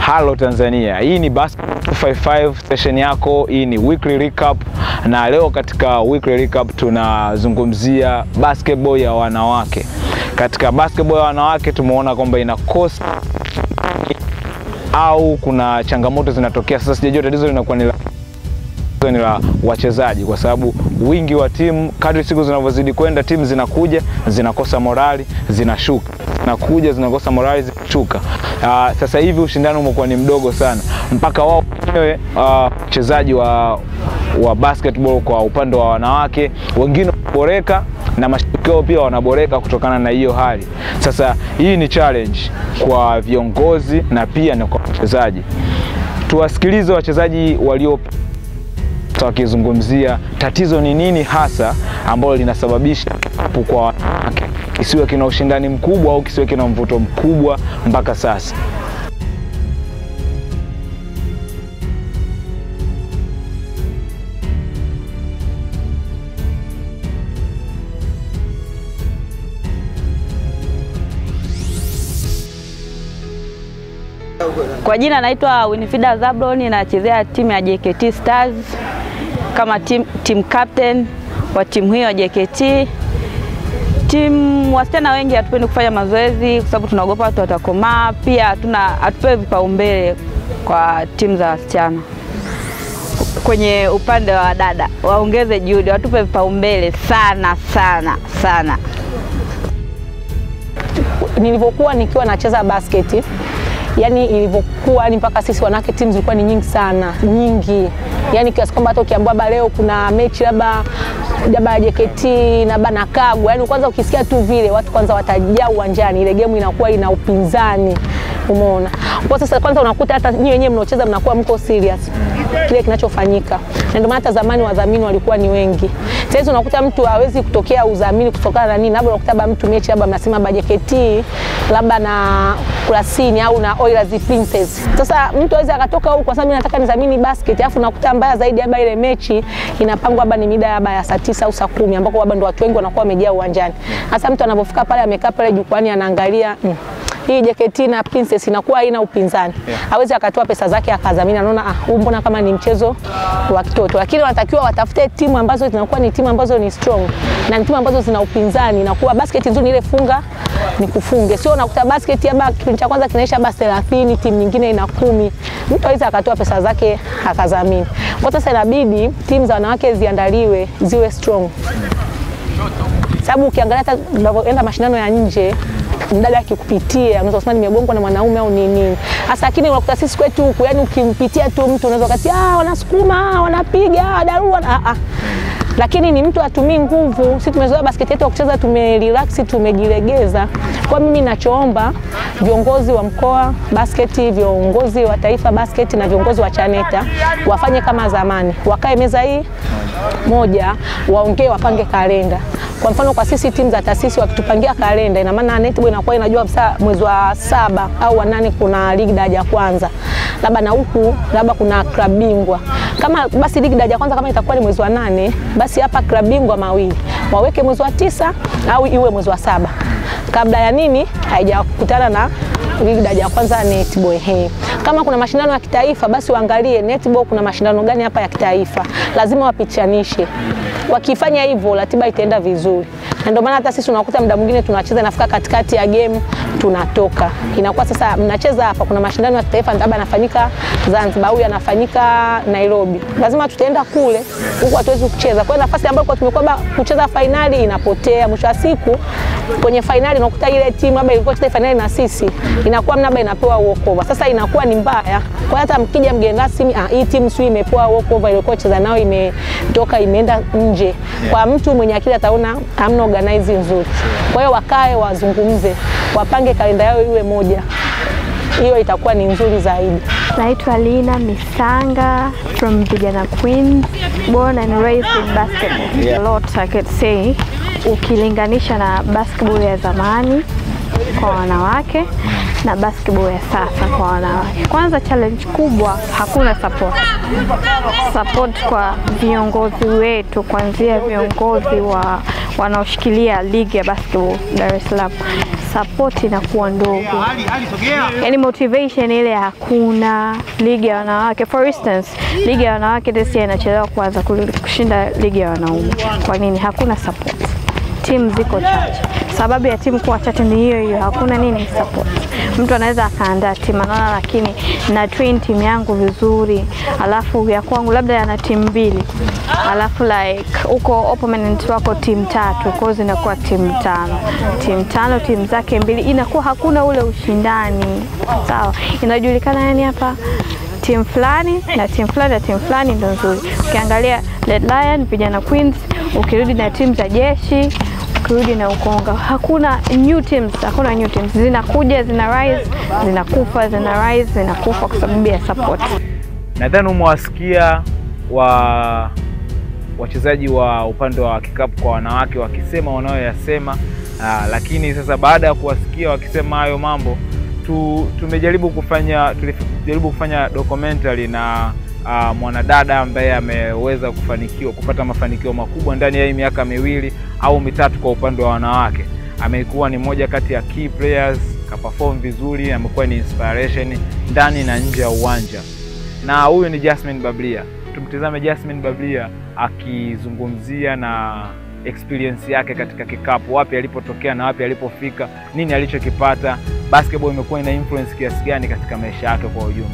Halo Tanzania, hii ni Basketball 255 session yako. Hii ni weekly recap, na leo katika weekly recap tunazungumzia basketball ya wanawake. Katika basketball ya wanawake tumeona kwamba ina cost au kuna changamoto zinatokea. Sasa sijajua tatizo linakuwa ni la ni la wachezaji, kwa sababu wingi wa timu, kadri siku zinavyozidi kwenda, timu zinakuja zinakosa morali, zinashuka, zinakuja zinakosa morali, zinashuka. Uh, sasa hivi ushindani umekuwa ni mdogo sana, mpaka wao wenyewe wachezaji uh, wa, wa basketball kwa upande wa wanawake wengine wanaboreka na mashabiki wao pia wanaboreka kutokana na hiyo hali. Sasa hii ni challenge kwa viongozi na pia na kwa wachezaji. Tuwasikilize wachezaji walio wakizungumzia tatizo ni nini hasa ambalo linasababisha kwa wanawake kisiwe kina ushindani mkubwa au kisiwe kina mvuto mkubwa mpaka sasa. Kwa jina naitwa Winifrida Zablon, nachezea timu ya JKT Stars kama team, team captain wa timu hiyo ya JKT. Timu wasichana wengi hatupendi kufanya mazoezi kwa sababu tunaogopa watu watakomaa. Pia hatuna hatupewi vipaumbele kwa timu za wasichana. Kwenye upande wa dada waongeze juhudi, watupe vipaumbele sana sana sana. Nilivyokuwa nikiwa nacheza basketi yani ilivyokuwa yani mpaka sisi wanawake timu zilikuwa ni nyingi sana nyingi, yani kiasi kwamba hata ukiambiwa labda leo kuna mechi labda labda JKT labda na Kagwa, yani kwanza ukisikia tu vile watu kwanza watajaa uwanjani, ile game inakuwa ina upinzani, umeona. Kwa sasa kwanza unakuta hata nyinyi wenyewe mnaocheza mnakuwa mko serious kile kinachofanyika, na ndio maana hata zamani wadhamini walikuwa ni wengi. Sasa hizi unakuta mtu hawezi kutokea udhamini kutokana na nini, labda unakuta mtu mechi labda mnasema labda JKT labda na Kurasini au na Oilers Princess. Sasa mtu aweza akatoka huko kwa sababu nataka nidhamini basket, alafu nakuta mbaya zaidi labda ile mechi inapangwa labda ni mida labda ya saa tisa au saa kumi ambako labda ndio watu wengi wanakuwa wamejaa uwanjani. Sasa mtu anapofika pale amekaa pale jukwani anaangalia mm, hii JKT na Princess inakuwa haina upinzani. Yeah. Hawezi akatoa pesa zake akadhamini, anaona ah, huu mbona kama ni mchezo wa kitoto. Lakini wanatakiwa watafute timu ambazo zinakuwa ni timu ambazo ni strong na ni timu ambazo zina upinzani. Inakuwa basket nzuri ile funga ni kufunge, sio unakuta basket labda kipindi cha kwanza kinaisha basi 30 timu nyingine ina kumi. Mtu aweza akatoa pesa zake akadhamini. Kwa sasa inabidi timu za wanawake ziandaliwe ziwe strong, sababu ukiangalia hata unavyoenda mashindano ya nje mdada akikupitia unaweza kusema nimegongwa na mwanaume au nini hasa, lakini unakuta sisi kwetu huku, yani ukimpitia tu mtu unaweza kati ah, wanasukuma wanapiga darua ah, ah. Lakini ni mtu atumii nguvu. Sisi tumezoea basketi yetu ya kucheza, tumerelax, tumejilegeza. Kwa mimi nachoomba viongozi wa mkoa basketi, viongozi wa taifa basketi na viongozi wa Chaneta wafanye kama zamani, wakae meza hii moja, waongee, wapange kalenda. Kwa mfano kwa sisi timu za taasisi wakitupangia kalenda, ina maana netball inakuwa inajua kabisa mwezi wa saba au wa nane kuna ligi daraja kwanza, labda na huku labda kuna klabu bingwa. Kama basi ligi daraja kwanza kama itakuwa ni mwezi wa nane, basi hapa klabu bingwa mawili waweke mwezi wa tisa au iwe mwezi wa saba, kabla ya nini haijakutana na ligi daraja ya kwanza netball. He, kama kuna mashindano ya kitaifa basi waangalie netball kuna mashindano gani hapa ya kitaifa, lazima wapichanishe. Wakifanya hivyo ratiba itaenda vizuri, na ndio maana hata sisi unakuta muda mwingine tunacheza nafika katikati ya game tunatoka, inakuwa sasa mnacheza hapa, kuna mashindano ya kitaifa labda yanafanyika Zanzibar au yanafanyika Nairobi, lazima tutaenda kule, huku hatuwezi kucheza. Kwa hiyo nafasi ambayo kwa tumekuwa kucheza fainali inapotea. Mwisho wa siku kwenye fainali unakuta ile timu labda ilikuwa cheza fainali na sisi inakuwa mnaba inapewa walkover. Sasa inakuwa ni mbaya. Kwa hata mkija mgeni rasmi, ah, hii timu sio imepewa walkover, ilikuwa cheza nao imetoka imeenda nje. Kwa mtu mwenye akili ataona hamna organize nzuri. Kwa hiyo wakae wazungumze, wapange kalenda yao iwe moja, hiyo itakuwa ni nzuri zaidi. Naitwa Lina Misanga from Vijana Queens, born and raised in basketball. Yeah. A lot I could say ukilinganisha na basketball ya zamani kwa wanawake na basketball ya sasa kwa wanawake. Kwanza challenge kubwa, hakuna support. Support kwa viongozi wetu, kuanzia viongozi wa wanaoshikilia ligi ya basketball Dar es Salaam. support inakuwa ndogo, yani motivation ile hakuna. Ligi ya wanawake for instance, ligi ya wanawake this year inachelewa kuanza kul- kushinda ligi ya wanaume. Kwa nini? Hakuna support, timu ziko chache. Sababu ya timu kuwa chache ni hiyo hiyo, hakuna nini support. Mtu anaweza akaandaa timu anaona, lakini na train timu yangu vizuri, alafu ya kwangu labda yana timu mbili, alafu like huko opponent wako timu tatu, kwa hiyo zinakuwa timu tano, timu tano, timu zake mbili, inakuwa hakuna ule ushindani. Sawa, inajulikana yani hapa timu fulani na timu fulani na timu fulani ndo nzuri. Ukiangalia Red Lion, vijana Queens, ukirudi na timu za jeshi ukirudi na Ukonga, hakuna new teams, hakuna new teams. Zinakuja zina rise, zinakufa, zina rise, zinakufa kwa sababu ya support. Nadhani umewasikia wa wachezaji wa upande wa kikapu kwa wanawake wakisema wanayoyasema, ah, lakini sasa baada ya kuwasikia wakisema hayo mambo tu, tumejaribu kufanya tulijaribu kufanya documentary na ah, mwanadada ambaye ameweza kufanikiwa kupata mafanikio makubwa ndani ya hii miaka miwili au mitatu kwa upande wa wanawake. Amekuwa ni moja kati ya key players, kaperform vizuri, amekuwa ni inspiration ndani na nje ya uwanja na huyu ni Jasmine Bablia. Tumtizame Jasmine Bablia akizungumzia na experience yake katika kikapu, wapi alipotokea na wapi alipofika, nini alichokipata, basketball imekuwa ina influence kiasi gani katika maisha yake kwa ujumla.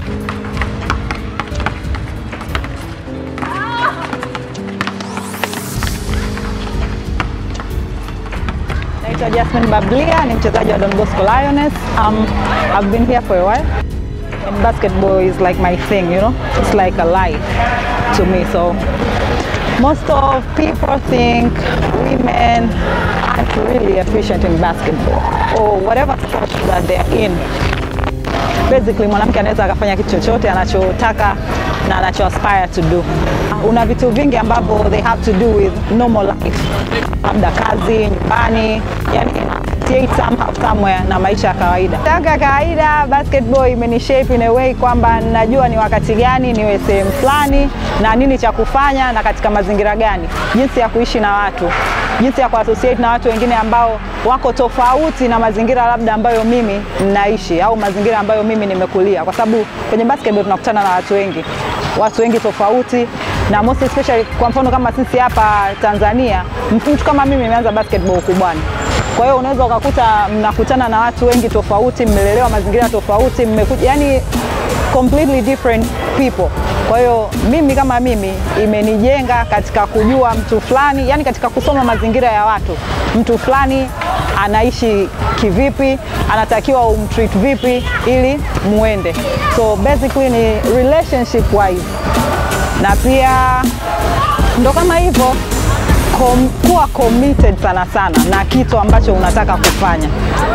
Naitwa Jasmine Bablia, ni mchezaji wa Don Bosco Lioness. Um, I've been here for a while. And basketball is like my thing, you know? It's like a life to me. So most of people think women aren't really efficient in basketball or whatever sport that they're in. Basically mwanamke anaweza akafanya kitu chochote anachotaka na anacho aspire to do. Una vitu vingi ambavyo they have to do with normal life, labda kazi, nyumbani, yani create somehow somewhere na maisha ya kawaida. Tangu ya kawaida basketball imenishape in a way kwamba najua ni wakati gani niwe sehemu fulani na nini cha kufanya na katika mazingira gani, jinsi ya kuishi na watu, jinsi ya kuassociate na watu wengine ambao wako tofauti na mazingira labda ambayo mimi naishi au mazingira ambayo mimi nimekulia, kwa sababu kwenye basketball tunakutana na watu wengi, watu wengi tofauti na most especially, kwa mfano kama sisi hapa Tanzania, mtu kama mimi nimeanza basketball ukubwani kwa hiyo unaweza ukakuta mnakutana na watu wengi tofauti, mmelelewa mazingira tofauti, mmekuja yani completely different people. Kwa hiyo mimi kama mimi imenijenga katika kujua mtu fulani, yani katika kusoma mazingira ya watu, mtu fulani anaishi kivipi, anatakiwa umtreat vipi ili muende. So basically ni relationship wise, na pia ndo kama hivyo kom, kuwa committed sana sana na kitu ambacho unataka kufanya.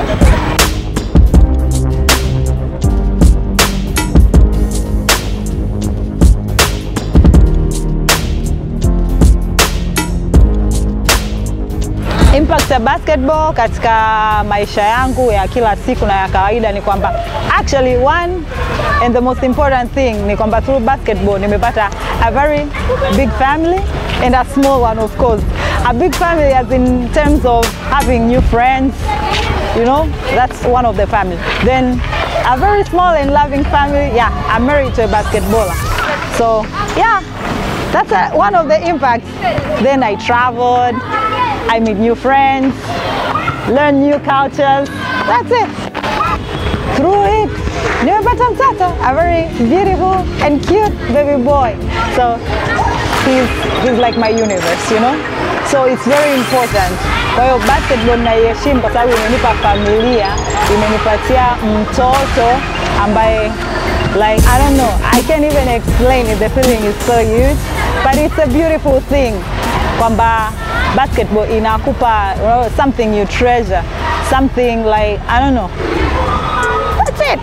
Impact ya basketball katika maisha yangu ya kila siku na ya kawaida ni kwamba actually one and the most important thing ni kwamba through basketball nimepata a very big family and a small one of course. A big family as in terms of having new friends, you know, that's one of the family. Then a very small and loving family, yeah, I'm married to a basketballer. So yeah, that's a, one of the impacts. Then I traveled, I meet new friends, learn new cultures. That's it. Through it, nimepata mtoto, a very beautiful and cute baby boy. So he's, he's like my universe, you know? So it's very important. Kwa hiyo basketball naiheshimu kwa sababu imenipa familia, imenipatia mtoto ambaye like I don't know, I can't even explain it. The feeling is so huge, but it's a beautiful thing kwamba basketball inakupa you know, something you treasure, something like I don't know. That's it.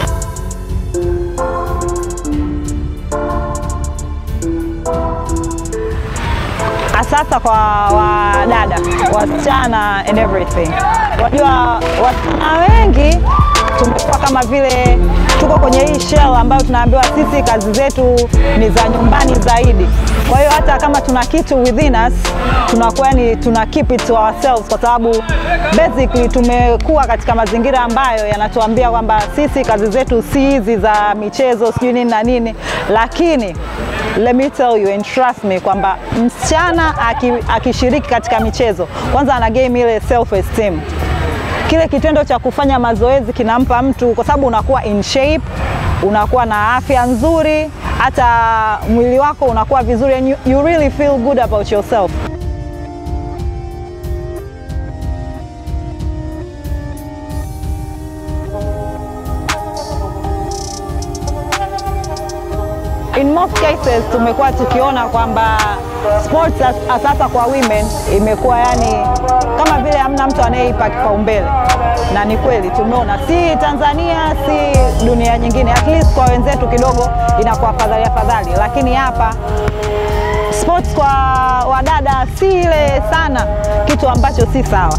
Sasa kwa wadada, wasichana and everything, wajua wasichana wengi tumekuwa kama vile tuko kwenye hii shell ambayo tunaambiwa sisi kazi zetu ni za nyumbani zaidi. Kwa hiyo hata kama tuna kitu within us tunakuwa ni tuna keep it to ourselves, kwa sababu basically tumekuwa katika mazingira ambayo yanatuambia kwamba sisi kazi zetu si hizi za michezo sijui nini na nini, lakini let me tell you and trust me kwamba msichana aki- akishiriki katika michezo kwanza ana game ile self esteem kile kitendo cha kufanya mazoezi kinampa mtu, kwa sababu unakuwa in shape, unakuwa na afya nzuri, hata mwili wako unakuwa vizuri and you, you really feel good about yourself. In most cases tumekuwa tukiona kwamba sports as- sasa kwa women imekuwa yani kama vile hamna mtu anayeipa kipaumbele, na ni kweli tumeona, si Tanzania si dunia nyingine, at least kwa wenzetu kidogo inakuwa afadhali afadhali, lakini hapa sports kwa wadada si ile sana, kitu ambacho si sawa.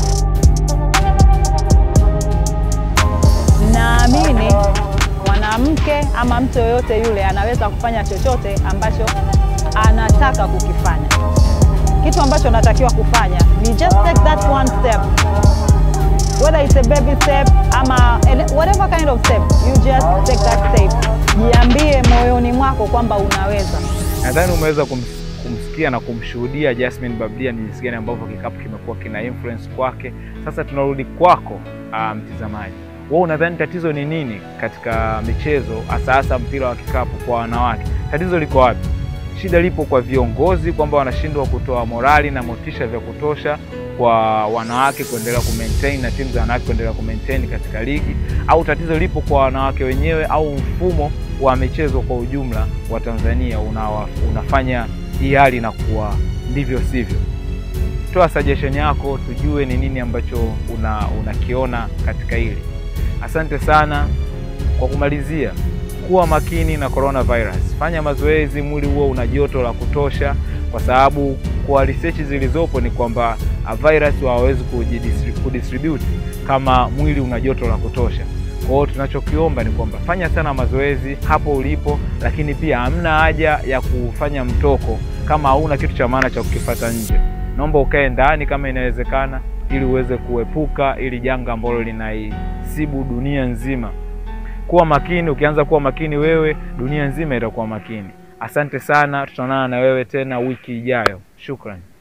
Naamini mwanamke ama mtu yoyote yule anaweza kufanya chochote ambacho anataka kukifanya. Kitu ambacho anatakiwa kufanya ni just take that one step, whether it's a baby step ama any- whatever kind of step, you just take that step. Jiambie moyoni mwako kwamba unaweza. Nadhani umeweza kums- kumsikia na kumshuhudia Jasmine Bablia ni jinsi gani ambavyo kikapu kimekuwa kina influence kwake. Sasa tunarudi kwako ah, mtizamaji, wewe unadhani tatizo ni nini katika michezo hasa hasa mpira wa kikapu kwa wanawake? Tatizo liko wapi? Shida lipo kwa viongozi kwamba wanashindwa kutoa morali na motisha vya kutosha kwa wanawake kuendelea kumaintain na timu za wanawake kuendelea kumaintain katika ligi, au tatizo lipo kwa wanawake wenyewe au mfumo wa michezo kwa ujumla wa Tanzania unawa, unafanya hii hali na kuwa ndivyo sivyo. Toa suggestion yako tujue ni nini ambacho una unakiona katika hili. Asante sana. Kwa kumalizia, kuwa makini na coronavirus. Fanya mazoezi, mwili huo una joto la kutosha, kwa sababu kwa research zilizopo ni kwamba ah, virus hawawezi kujidistri- kudistribute kama mwili una joto la kutosha. Kwa hiyo tunachokiomba ni kwamba fanya sana mazoezi hapo ulipo, lakini pia hamna haja ya kufanya mtoko kama hauna kitu cha maana cha kukifata nje. Naomba ukae ndani kama inawezekana, ili uweze kuepuka ili janga ambalo linaisibu dunia nzima. Kuwa makini. Ukianza kuwa makini wewe, dunia nzima itakuwa makini. Asante sana, tutaonana na wewe tena wiki ijayo. Shukrani.